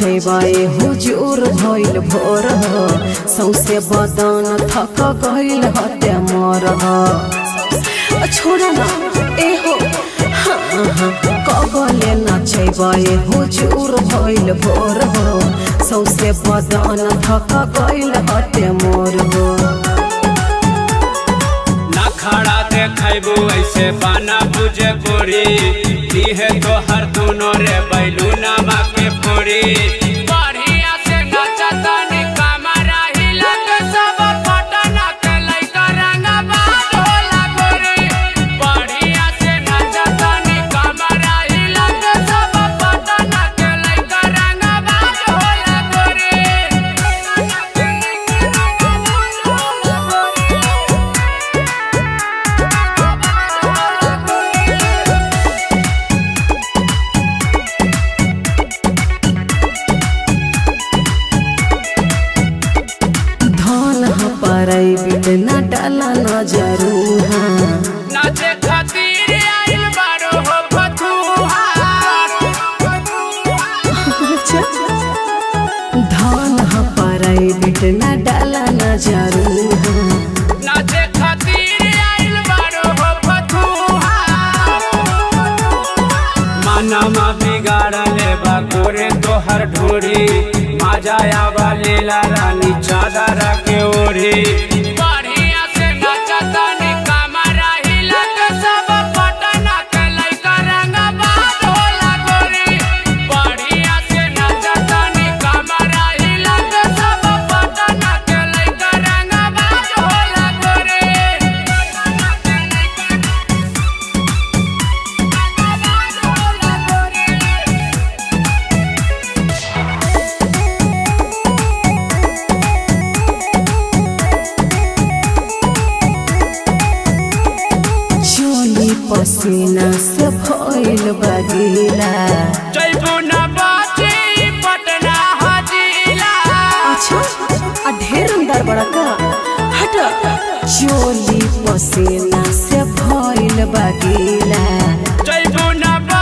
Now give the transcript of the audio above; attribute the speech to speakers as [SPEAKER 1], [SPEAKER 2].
[SPEAKER 1] नचैबाए हुजूर भइल भोर हो सौसे बदन थक गइल हत्या मर हो छोड़ा ना ए हो हाँ, हाँ, कबले नचैबाए हुजूर भइल भोर हो सौसे बदन थक गइल हत्या मोर हो
[SPEAKER 2] ना खड़ा देखबू ऐसे बाना बुझे कोरी दीहे तो हर दोनों रे बैलू नामा के पूरी बढ़िया से नचता नी कमरा हिला के सब पटना के लइका रंगा बाज होला गोरी बढ़िया से नचता नी कमरा हिला के सब पटना के लइका रंगा बाज होला गोरी
[SPEAKER 1] धन ह पराई बिट न डाला न जरूर
[SPEAKER 2] नाचे खातिर आइल बारो हो फतुहार
[SPEAKER 1] धन ह पराई बिट न डाला न जरूर
[SPEAKER 2] नाचे खातिर आइल बारो हो फतुहार मानमा बिगाड़ले बा गोरे तोहर ढोरी माजाया वाले ला रानी चादर के ओढ़ी बढ़िया से नचता नी कमरा हिला के सब पटना के लइका रंगा बाज होला गोरी बढ़िया से नचता नी कमरा हिला के सब पटना के लइका रंगा बाज होला गोरी
[SPEAKER 1] चोली पसीना से भइल बगीला
[SPEAKER 2] जैबू न बाची पटना हजीला
[SPEAKER 1] अच्छा आ ढेर अंदर बड़ा का हट चोली पसीना से भइल बगीला
[SPEAKER 2] जैबू न